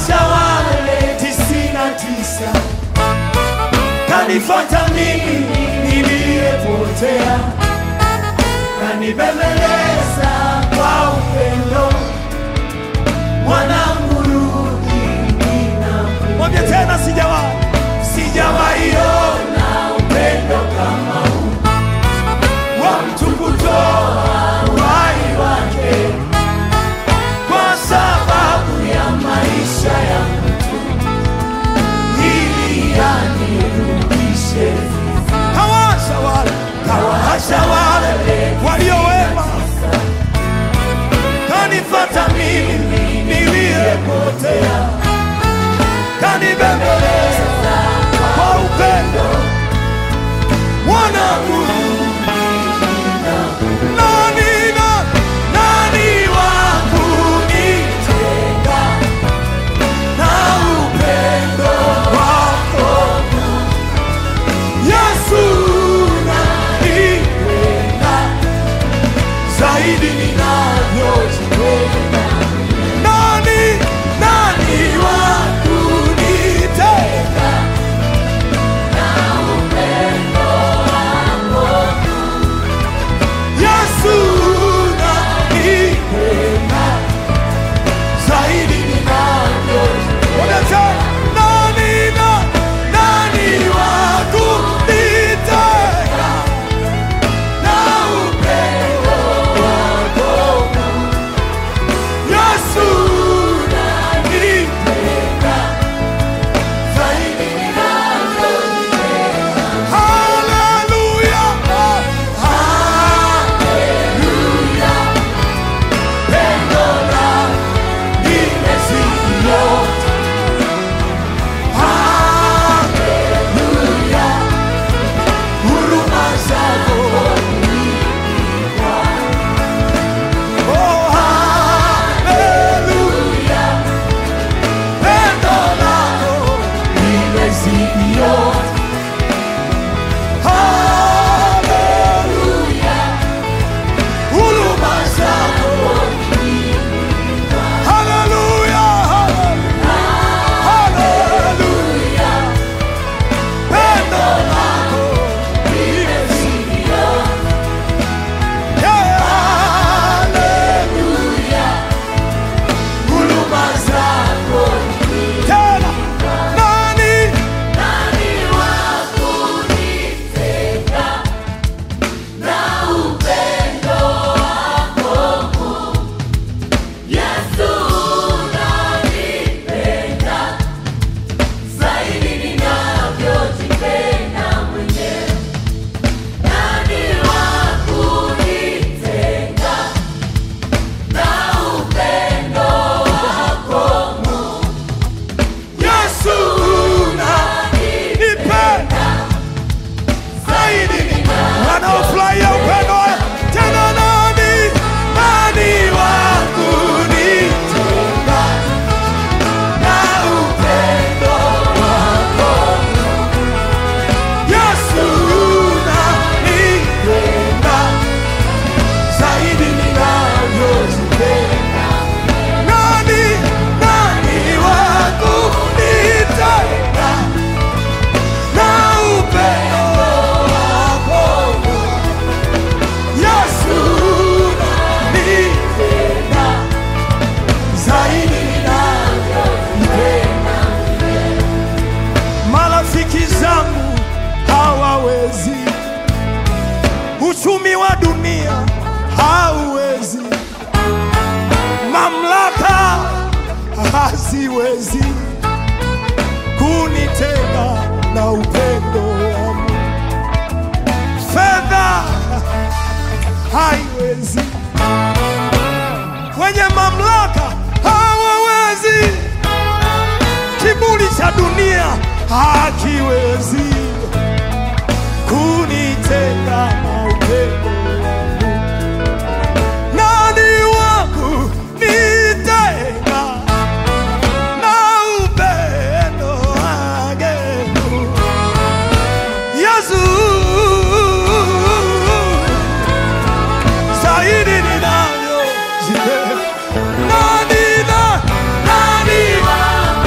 kawaacha wale tisini na tisa kanifata mimi niliyepotea, kanibembeleza kwa upendo, mwanangu rudi, ninakuja. Mwambie tena, sijawahi sijawahi ona upendo kama huu wa mtu kutoa uhai wake kwa sababu ya maisha ya mtu ili anirudishe. Kawaacha wale, kawaacha wale walio wema, kanifata mimi niliyepotea, kanibembeleza kwa upendo, mwanangu nani na nani wa kunitenga na upendo wako Yesu, nanipenda zaidi ninavyojipenda. Nani nani wa kunitenga Yesu nanipenda zaidi ninavyojipenda. Nani na nani wa kunitenga na upendo wako? Yesu nanipenda zaidi ninavyojipenda. Haleluya, haleluya, pendo lako limezidi yote. Haleluya, huruma zako Oh, haleluya, pendo lako limezidi yote. Haleluya, huruma zako. Haleluya, haleluya, pendo lako limezidi yote. Yeah, haleluya, huruma zako. Tena, nani Yesu unanipenda zaidi wanaofurahia upendo wako. tena nani nani wa kunitenga na upendo wako Yesu unanipenda zaidi ninavyojipenda nani nani wa kunitenga na upendo wako Yesu unanipenda zaidi ninavyojipenda. Marafiki zangu hawawezi, uchumi wa dunia hauwezi, mamlaka haziwezi kunitenga na upendo wa Mungu. Fedha haiwezi, wenye mamlaka hawawezi, kiburi cha dunia hakiwezi kunitenga na upendo wa Mungu. Nani wangu nitenga na upendo wake Mungu? Yesu zaidi ninavyojipenda. Nani na nani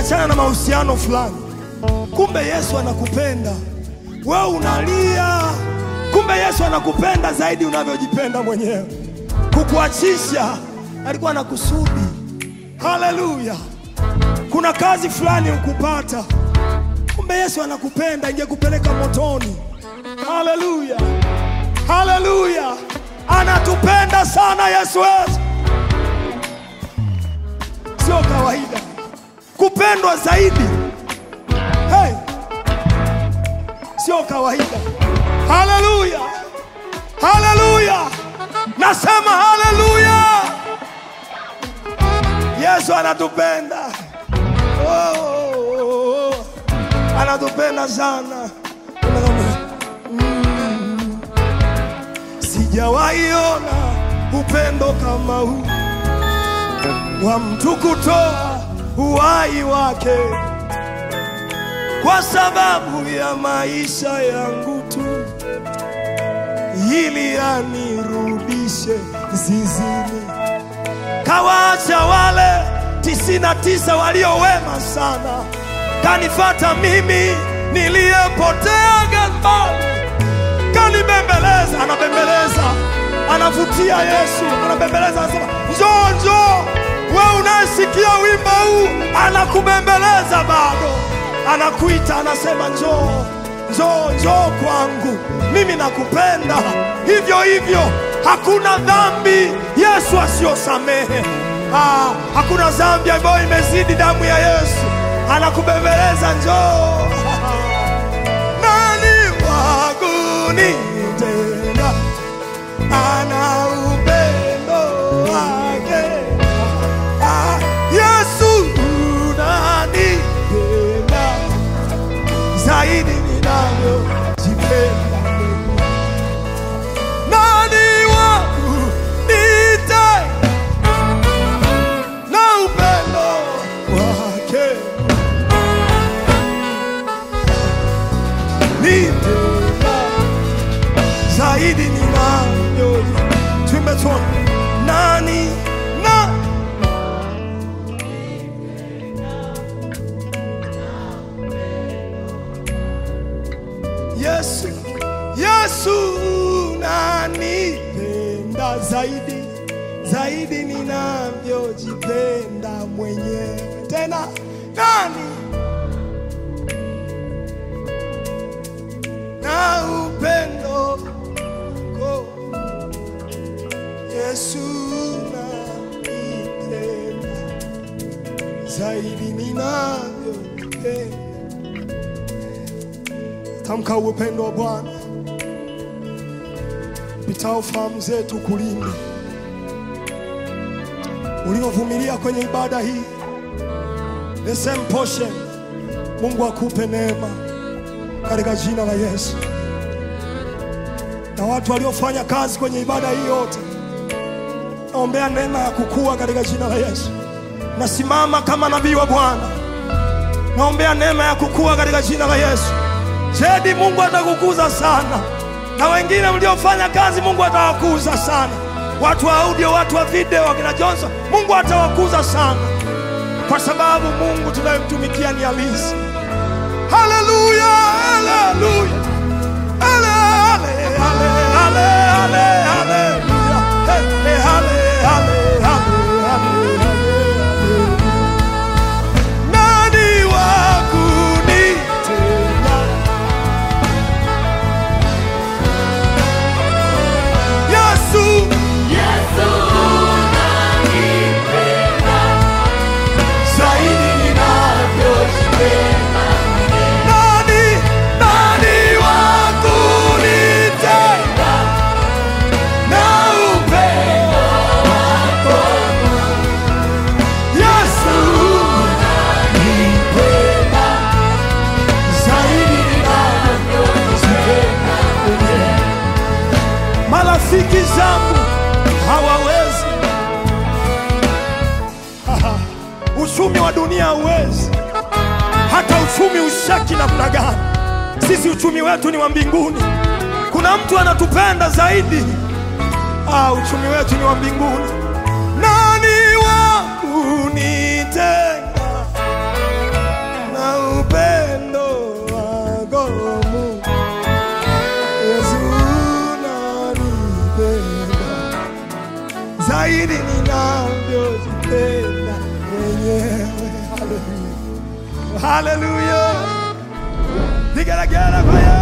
umeachana na mahusiano fulani, kumbe Yesu anakupenda wewe, unalia, kumbe Yesu anakupenda zaidi unavyojipenda mwenyewe. Kukuachisha alikuwa na kusudi. Haleluya! Kuna kazi fulani ukupata, kumbe Yesu anakupenda, ingekupeleka motoni. Haleluya, haleluya! Anatupenda sana Yesu wetu, sio kawaida kupendwa zaidi. Hey, sio kawaida. Haleluya, haleluya, nasema haleluya. Yesu anatupenda. Oh, oh, oh, oh. Anatupenda sana. Mm. Sijawahi ona upendo kama huu wa mtu kutoa uhai wake kwa sababu ya maisha yangu tu, ili anirudishe zizini. Kawaacha wale tisini na tisa walio wema sana, kanifata mimi niliyepotea gambani, kanibembeleza. Anabembeleza, anavutia Yesu, anabembeleza, anasema njoo, njoo. We unayesikia wimbo huu, anakubembeleza bado, anakuita, anasema njoo, njoo, njoo kwangu, mimi nakupenda. Hivyo hivyo, hakuna dhambi Yesu asiyosamehe. Ah, hakuna dhambi ambayo imezidi damu ya Yesu. Anakubembeleza, njoo. Nani wa kunitenda? Ana upendo wake. Ah, Yesu unanipenda zaidi ninavyojipenda mwenyewe. Nani wa kunitenda na upendo wake nitenda zaidi ninavyo tumetona nani na Yesu Yesu nanipenda zaidi zaidi ninavyojipenda mwenyewe. Tena nani na upendo wako Yesu nanipenda zaidi ninavyojipenda. Tamka upendo wa Bwana pitao fahamu zetu kulinde uliovumilia kwenye ibada hii, the same portion. Mungu akupe neema katika jina la Yesu, na watu waliofanya kazi kwenye ibada hii yote, naombea neema ya kukua katika jina la Yesu. Nasimama kama nabii wa Bwana, naombea neema ya kukua katika jina la Yesu. Jedi, Mungu atakukuza sana, na wengine mliofanya kazi, Mungu atawakuza sana watu wa audio, watu wa video, wakina Johnson, Mungu atawakuza sana, kwa sababu Mungu tunayemtumikia ni halisi. Haleluya, haleluya, hale, hale, hale, hale, hale, haleluya, He, he, hale, hale, hale, hale, hale, hale. Nani wa kunitenda? Yesu zaidi ninavyojipenda. Nani, nani wa kunitenda na upendo wako? Yesu unanipenda zaidi ninavyojipenda mwenyewe. Marafiki zangu hawawezi uchumi wa dunia hauwezi, hata uchumi ushaki namna gani. Sisi uchumi wetu ni wa mbinguni. Kuna mtu anatupenda zaidi. Ah, uchumi wetu ni wa mbinguni. Nani wa kunitenga kadiri ninavyozipenda mwenyewe. Haleluya, haleluya, vigelegele kwa Yesu.